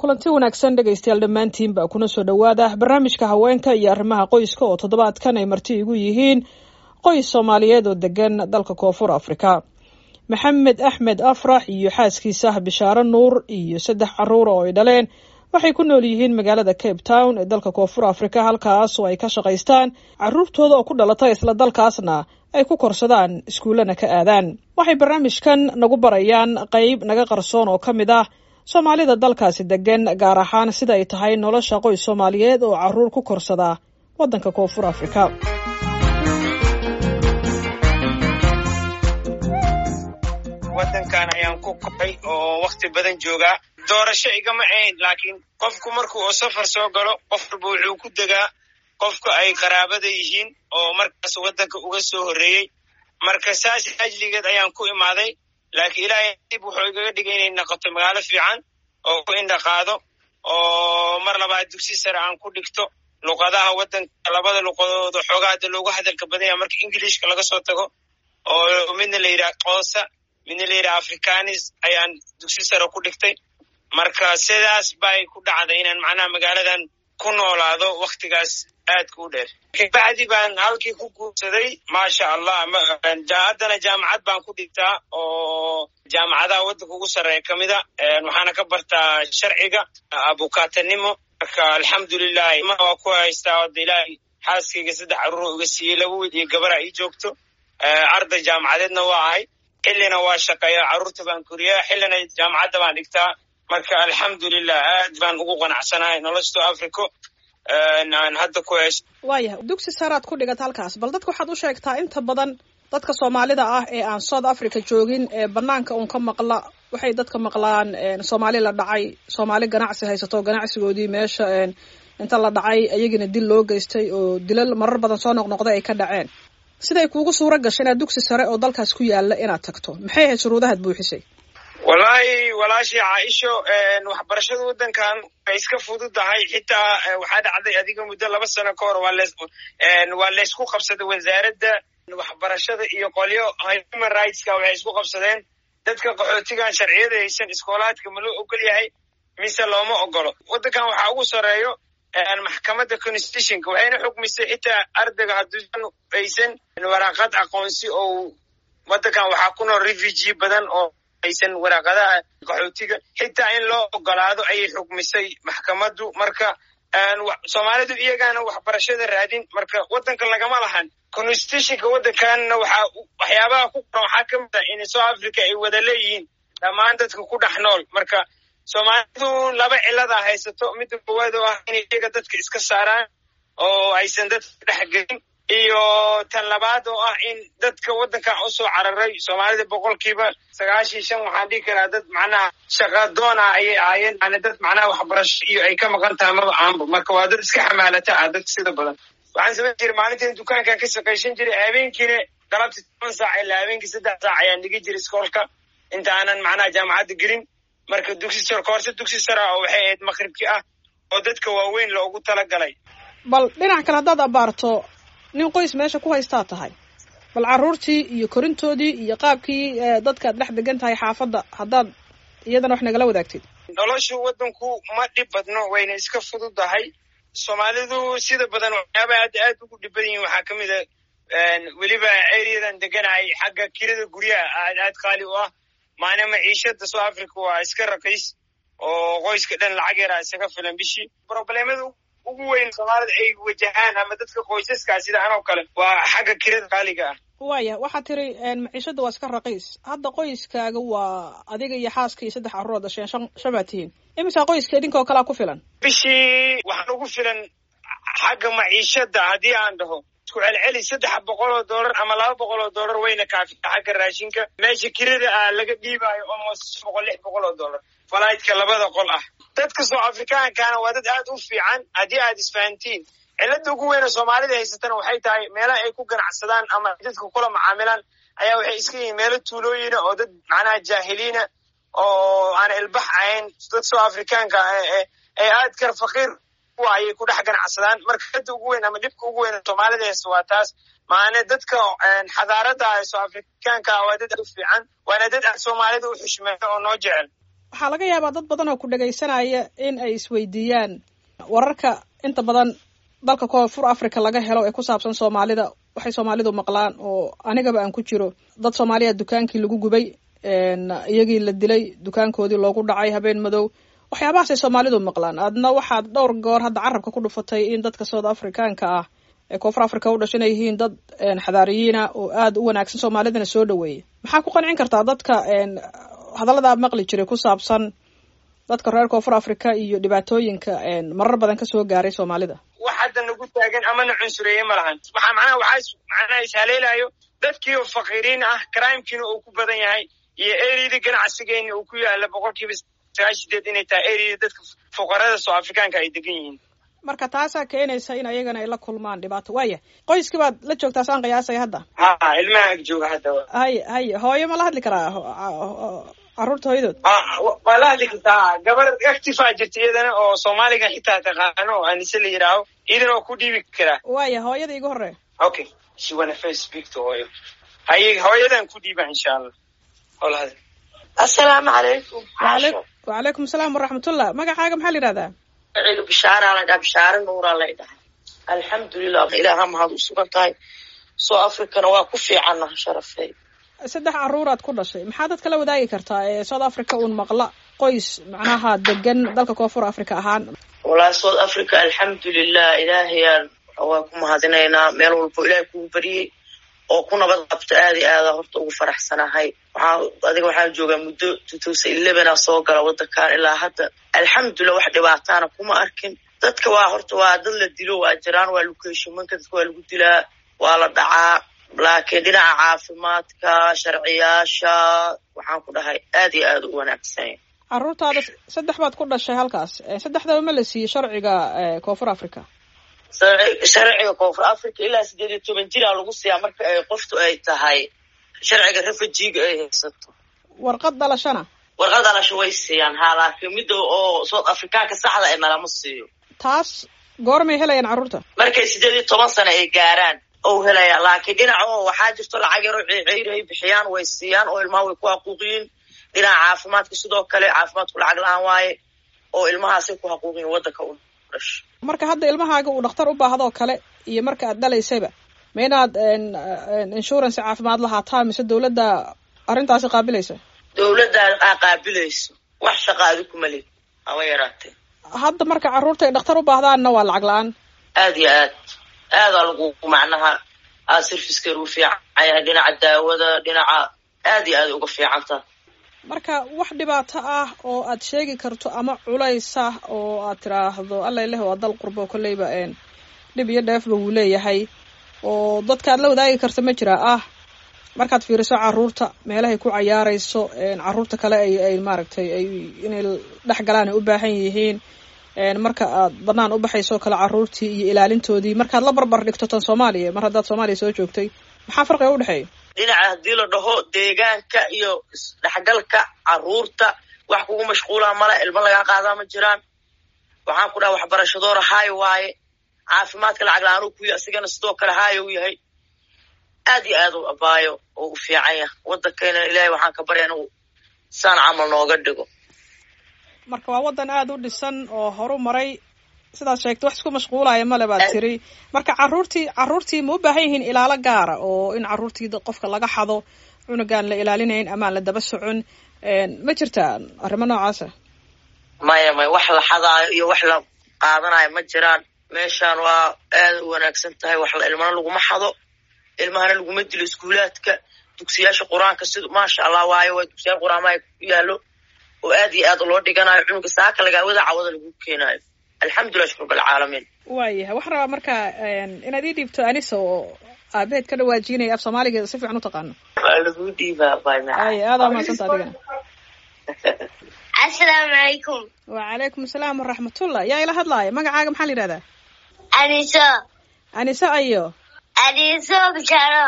kulanti wanaagsan dhegaystayaal dhammaantiinba kuna soo dhowaada barnaamijka haweenka iyo arrimaha qoyska oo toddobaadkan ay marti igu yihiin qoys soomaaliyeed oo degan dalka koonfur afrika maxamed axmed afrax iyo xaaskiisa bishaaro nuur iyo saddex caruur oo ay dhaleen waxay ku nool yihiin magaalada cape town ee dalka koonfur afrika halkaas oo ay ka shaqaystaan caruurtooda oo ku dhalata isla dalkaasna ay ku korsadaan iskuullana ka aadaan waxay barnaamijkan nagu barayaan qeyb naga qarsoon oo ka mid ah soomaalida dalkaasi degan gaar ahaan sida ay tahay nolosha qoys soomaaliyeed oo caruur ku korsada waddanka koonfur afrika waddankan ayaan ku koray oo wakti badan joogaa doorasho igama ahayn laakiin qofku markuu oo safar soo galo qof walba wuxuu ku degaa qofka ay qaraabada yihiin oo markaas waddanka uga soo horreeyey marka saas ajligeed ayaan ku imaaday laakiin ilaahay dib wuxuu igaga dhigay inay noqoto magaalo fiican oo ku indhaqaado oo mar labaad dugsi sare aan ku dhigto luqadaha waddanka labada luqadooda xoogaa hadda loogu hadalka badan yaha marka ingilishka laga soo tago oo midna la yidhaha qoosa midna la yidhaha africanis ayaan dugsi sare ku dhigtay marka sidaas bay ku dhacday inaan macnaha magaaladan ku noolaado waktigaas aadka u dheer kabacdi baan halkii ku guursaday maasha allah haddana jaamacad baan ku dhigtaa oo jaamacadaha waddanka ugu sarreeya ka mida waxaana ka bartaa sharciga abukaatanimo marka alxamdulilah ma waa ku haystaa odda ilaahay xaaskayga saddex caruuro uga siiyey laba wiil iyo gabara ii joogto arday jaamacadeedna waa ahay xillina waa shaqeeya carruurta baan koriyaa xillina jaamacadda baan dhigtaa marka alxamdulilah aad baan ugu qanacsanahay noloshto africo aan hadda ku hayso waayahay dugsi saraad ku dhigata halkaas bal dadka waxaad u sheegtaa inta badan dadka soomaalida ah ee aan south africa joogin ee banaanka uun ka maqla waxay dadka maqlaan soomaali la dhacay soomaali ganacsi haysato ganacsigoodii meesha inta la dhacay iyagina dil loo geystay oo dilal marar badan soo noqnoqday ay ka dhaceen siday kuugu suura gashay inaad dugsi sare oo dalkaas ku yaala inaad tagto maxay ahayd shuruudahaad buuxisay wallaahi walaashii caaisho waxbarashada waddankan way iska fududahay xitaa waxaa dhacday adiga muddo laba sano ka hor waa laysku qabsaday wasaaradda waxbarashada iyo qolyo human rightska waxay isku qabsadeen dadka qaxootigan sharciyada haysan iskoolaadka ma loo ogol yahay mise looma ogolo waddankan waxaa ugu soreeyo maxkamadda constitutionka waxayna xukmisay xitaa ardayga hadduusan haysan waraaqad aqoonsi oo waddankan waxaa ku nool refugee badan oo aysan waraaqadaha qaxootiga xitaa in loo ogolaado ayay xukmisay maxkamaddu marka soomaalidu iyagaana waxbarashada raadin marka waddanka lagama lahan constitutionka waddankanna waxaa waxyaabaha ku qoran waxaa ka mid ah in south africa ay wada leeyihiin dhammaan dadka ku dhex nool marka soomaalidu laba cilada haysato midda koowaad oo ah inay iyaga dadka iska saaraan oo aysan dadka dhex gelin iyo tan labaad oo ah in dadka waddankan u soo cararay soomaalida boqolkiiba sagaashan shan waxaan dhihi karaa dad macnaha shaqadoona ayay ahaayeen yani dad macnaha waxbarasho iyo ay ka maqan tahay maba aanba marka waa dad iska xamaalata ah dadka sida badan waxaan samayn jiray maalintiin dukaankan ka shaqaysan jiray habeenkiina galabtii toban saac ilaa habeenkii saddex saac ayaan dhigi jiray iskoolka inta aanan macnaha jaamacadda gelin marka dugsi sar koorse dugsi sara oo waxay ahayd maqribkii ah oo dadka waaweyn loogu talagalay bal dhinac kale haddaad abaarto nin qoys meesha ku haystaa tahay bal carruurtii iyo korintoodii iyo qaabkii dadkaad dhex degan tahay xaafadda haddaad iyadana wax nagala wadaagtid noloshu waddanku ma dhib badno wayna iska fududahay soomaalidu sida badan waxyaabaha hadda aad ugu dhib badan yihin waxaa ka mid a weliba ereyadan deganahay xagga kirada guryaha aad aad qaali u ah maana maciishada south africa waa iska raqiis oo qoyska dhan lacag yaraa isaga filan bishii probleemada ugu weyn soomaalida ay wajahaan ama dadka qoysaskaa sida anoo kale waa xagga kirada qaaliga ah waaya waxaad tiri maciishada waa iska raqiis hadda qoyskaaga waa adiga iyo xaaska iyo saddex carruur dhasheen shan shan baad tihiin imisaa qoyska idinkoo kalea ku filan bishii waxaan ugu filan xagga maciishada haddii aan dhaho isku celceli saddex boqol oo dollar ama laba boqol oo dollar wayna kaafita xagga raashinka meesha kirada ah laga dhiibaayo almost boqol lix boqol oo dollar falaytka labada qol ah dadka soo afrikaankaana waa dad aad u fiican haddii aad isfahantiin cilada ugu weyna soomaalida haysatana waxay tahay meelaha ay ku ganacsadaan ama dadka kula macaamilaan ayaa waxay iska yihiin meelo tuulooyina oo dad macnaha jaahiliina oo aan ilbax ahayn dad soo afrikaanka ee aad kar faqiir kuwa ayay ku dhex ganacsadaan marka hadda ugu weyn ama dhibka ugu weyn soomaalida haysta waa taas maane dadka xadaarada ah soo afrikaanka waa dad aad u fiican waana dad aad soomaalida u xushmeeyo oo noo jecel waxaa laga yaabaa dad badan oo ku dhegaysanaya in ay isweydiiyaan wararka inta badan dalka koonfur africa laga helo ee ku saabsan soomaalida waxay soomaalidu maqlaan oo anigaba aan ku jiro dad soomaaliya dukaankii lagu gubay iyagii la dilay dukaankoodii loogu dhacay habeen madow waxyaabahaasay soomaalidu maqlaan adna waxaad dhowr goor hadda carabka ku dhufatay in dadka south africaanka ah ee koonfur africa u dhashan ay yihiin dad xadaariyiina oo aada u wanaagsan soomaalidana soo dhaweeya maxaa ku qancin kartaa dadka hadallada aad maqli jiray ku saabsan dadka reer koonfur africa iyo dhibaatooyinka marar badan kasoo gaaray soomaalida wax hadda nagu taagan amana cunsureeye ma lahan waxaa macnaha waxaa macnaha ishaleelayo dadkii oo faqiiriin ah crimekiina uu ku badan yahay iyo eriyada ganacsigeena uu ku yaala boqolkiiba sagaal sideed inay tahay eriyada dadka fuqarada soo afrikaanka ay degan yihiin marka taasaa keenaysa in ayagana ay la kulmaan dhibaato waaya qoyskii baad la joogtaa saan qiyaasaya hadda ha ilmaha ag jooga hadda haye haye hooyo ma la hadli karaa carruurta hooyadood waa la hadli kartaa gabar actifaa jirta iyadana oo soomaaliga xitaa taqaano oo anise la yidhaaho iyadan oo ku dhiibi karaa waaya hooyada igu horreya okay she wanna first speak to hooyo haye hooyadan ku dhiiba insha allah hola hadal assalaamu calaykum wacalaykum asalaam waraxmatullah magacaaga maxaa la yidhahdaa cilu bishaaraa la dhaha bishaare nuuraa lay dhahay alxamdulilah ilaaha mahad u sugan tahay soo africana waa ku fiicanna sharafey saddex carruuraad ku dhashay maxaa dadka la wadaagi kartaa ee south africa uun maqla qoys macnaha degan dalka koonfur africa ahaan walahi south africa alxamdulilah ilaahayaan waa ku mahadinaynaa meel walbo ilaahay kugu bariyey oo ku nabad qabta aada iyo aada horta ugu faraxsanahay waxaa adiga waxaan joogaa muddo two thousand elevena soo gala waddankan ilaa hadda alxamdulilah wax dhibaataana kuma arkin dadka waa horta waa dad la dilo waa jiraan waa locationmanka dadka waa lagu dilaa waa la dhacaa laakiin dhinaca caafimaadka sharciyaasha waxaan ku dhahay aad iyo aada u wanaagsanya carruurtaada saddex baad ku dhashay halkaas saddexdaba ma la siiyey sharciga koonfur africa sharciga koonfur africa ilaa sideed iyo toban jiraa lagu siiyaa marka ay qoftu ay tahay sharciga refujiga ay haysato warqad dhalashana warqad dhalasho way siiyaan haa laakiin midda oo south africaanka saxda ay nalama siiyo taas goormay helayaan carruurta markay sideed iyo toban sano ay gaaraan ou helaya laakiin dhinaca oo waxaa jirto lacag yaroo ceyr ay bixiyaan way siiyaan oo ilmaha way ku haquuqiyiin dhinaca caafimaadka sidoo kale caafimaadku lacag la-aan waaye oo ilmahaasay ku haquuqiyiin waddanka u dhasho marka hadda ilmahaaga uu dhakhtar u baahdoo kale iyo marka aad dhalaysayba ma inaad insurance caafimaad lahaataa mise dawladda arrintaasi qaabilaysa dawladdaa aa qaabilayso wax shaqa adi kuma lid haba yaraatee hadda marka carruurta ay dhakhtar u baahdaanna waa lacag la-aan aad iyo aad aadaa lagu macnaha aa servicekeer u fiican yahay dhinaca daawada dhinaca aad iyo aad uga fiicanta marka wax dhibaato ah oo aad sheegi karto ama culaysa oo aad tiraahdo alla ileh waa dal qurbo kolleyba dhib iyo dheefba wuu leeyahay oo dadka aad la wadaagi karta ma jira ah markaad fiiriso carruurta meelahay ku cayaarayso carruurta kale ay ay maaragtay ay inay dhex galaan ay u baahan yihiin marka aad banaan u baxayso kale carruurtii iyo ilaalintoodii markaad la barbar dhigto tan soomaaliya mar haddaad soomaaliya soo joogtay maxaa farqiga u dhexeeya dhinaca haddii la dhaho deegaanka iyo isdhexgalka carruurta wax kugu mashquulaa male ilmo lagaa qaadaa ma jiraan waxaan ku dhaha waxbarashadoora haayo waaye caafimaadka lacag la-aan kuya asigana sidoo kale haayo u yahay aad iyo aad u abaayo oo u fiican yahay waddankayna ilaahay waxaan ka barya inuu saan camal nooga dhigo marka waa waddan aada u dhisan oo horu maray sidaad sheegtay wax isku mashquulaya male baad tiri marka carruurtii carruurtii ma u baahan yihiin ilaalo gaara oo in carruurtii qofka laga xado cunugaan la ilaalinayn amaan la daba socon ma jirtaa arrimo noocaasa maya maya wax la xadaayo iyo wax la qaadanayo ma jiraan meeshaan waa aada u wanaagsan tahay wax ilmana laguma xado ilmahana laguma dilo iskuulaadka dugsiyaasha qur-aanka sida maasha allah waayo waa dugsiyaal qur-aamaha ku yaalo oo aad iyo aad loo dhiganayo cunuga saaka lagaawada cawada lagu keenaayo alxamdulilah shukr balcaalamiin waayahay waxaan rabaa marka inaad ii dhiibto anisa oo aabeed ka dhawaajinaya af soomaaliga si fiican u taqaano waa lagu dhiibaa ay aadaa mahadsanta adigana asalaamu calaykum wacalaykum asalaam waraxmatullah yaa ila hadlaaya magacaaga maxaa la yidhahdaa aniso anise ayo aniso bisharo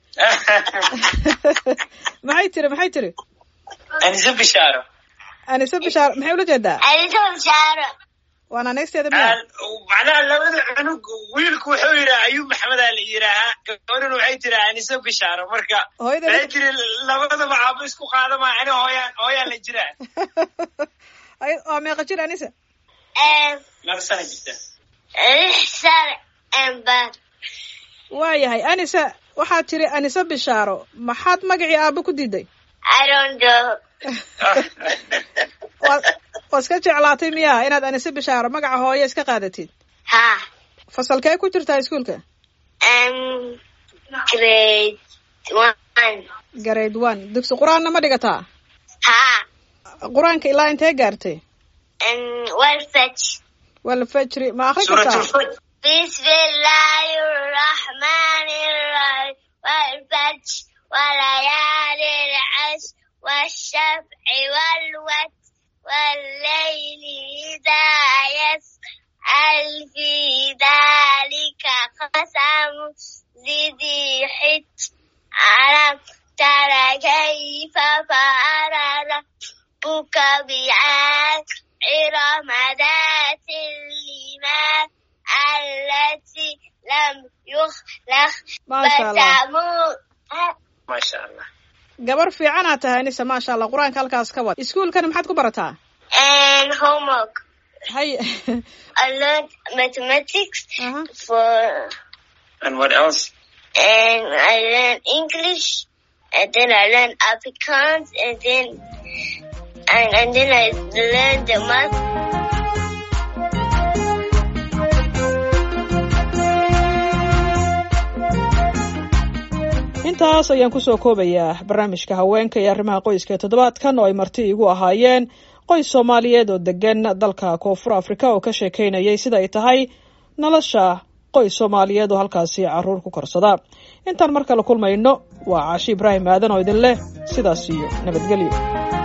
maxay tiri maxay tiri anise bishaaro anise bishaar maxay ula jeedaa aniso bisharo waana neegsteeda miya macnaha labada cunug wiilku wuxuu yidhaha ayuub maxamedaa la yidhaahaa gabadhuna waxay tiraa anise bishaaro marka hooyada waxay tiri labadaba caabo isku qaadama ani hooyaan hooyaan la jiraa ay- waa meeqa jir anisa laba sana jirta Lixsan and bad. waayahay anisa waxaad tiri anise bishaaro maxaad magacii aaba ku diiday I don't know. waa waa iska jeclaatay miyaa inaad anise bishaaro magaca hooye iska qaadatid Ha. fasalkee ku jirtaa iskuolka Um, grade one. grade one dugsi qur-aanna ma dhigataa Ha. qur-aanka ilaa intee gaartay And well fetch. wala fajri ma akri suuratu kartaa lfajr بسم الله الرحمن الرحيم والفجر وليال العشر والشفع والوتر والليل إذا يسر هل في ذلك قسم ذي حج ألم تر كيف فعل ربك بعاد إرم ذات الإيمان التي لم يخلق maasha allah فتموت maasha allah gabar fiicanaad tahay anisa maasha allah qur-aanka halkaas ka wad iskuolkani maxaad ku barataa and homework. hay I learned mathematics aha for and what else and I learned English and then I learned Afrikaans and then and, and then I learned the math. intaas ayaan kusoo koobayaa barnaamijka haweenka iyo arrimaha qoyska ee toddobaadkan oo ay marti igu ahaayeen qoys soomaaliyeed oo degan dalka koonfur afrika oo ka sheekeynayay sida ay tahay nolosha qoys soomaaliyeed oo halkaasi caruur ku korsada intaan mar kale kulmayno waa caashi ibraahim aadan oo idin leh sidaas iyo nabadgelyo